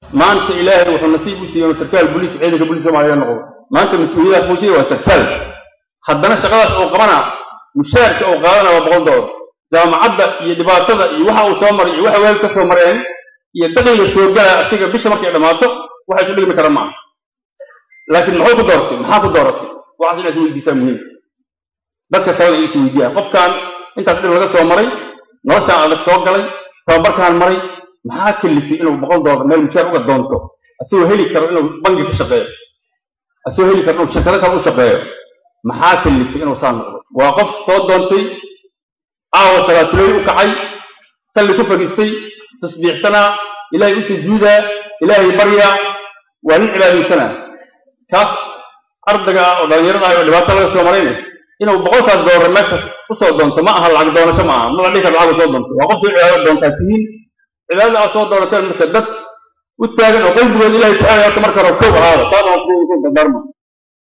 maanta ilaahay wuxuu nasiib u siiyey inuu sarkaal boliis ciidanka boliis soomaaliya noqdo maanta mas-uuliyadaha fuujiya waa sarkaal haddana shaqadaas uu qabana mushaarka uu qaadana waa boqol doolar jaamacadda iyo dhibaatada iyo waxa uu soo maray iyo waxa weel ka soo mareen iyo daqiiga soo gala asiga bisha markay dhammaato waxa isu dhigmi kara maaha laakiin muxuu ku doortay maxaa ku dooratay waxaas inaad is weydiisaa muhiim dadka kalena is weydiiyaa qofkan intaas dhib laga soo maray noloshaan adag soo galay tababarkaan maray maxaa kalifay inuu boqol doolar meel mushaar uga doonto asagoo heli karo inuu bangi ka shaqeeyo asagoo heli karo inuu shirkado kale u shaqeeyo maxaa kalifay inuu saa noqdo waa qof soo doontay aawa salaatuley u kacay salli ku fadhiistay tasbiixsanaa ilaahay u sujuudaa ilaahay baryaa waa nin cibaadaysanaa kaas ardayga ah oo dhallinyarada ah oo dhibaato laga soo marayna inuu boqolkaas doolar meeshaas u soo doonto ma aha lacag doonasho ma aha ma la dhihi karo lacag soo doonto waa qof soo cibaado doontaa tihiin cibaadada aad soo doonateen marka dad u taagan oo qalbigooda ilahay tacaala horta marka hore kow ahaada taas aan ku dardaarma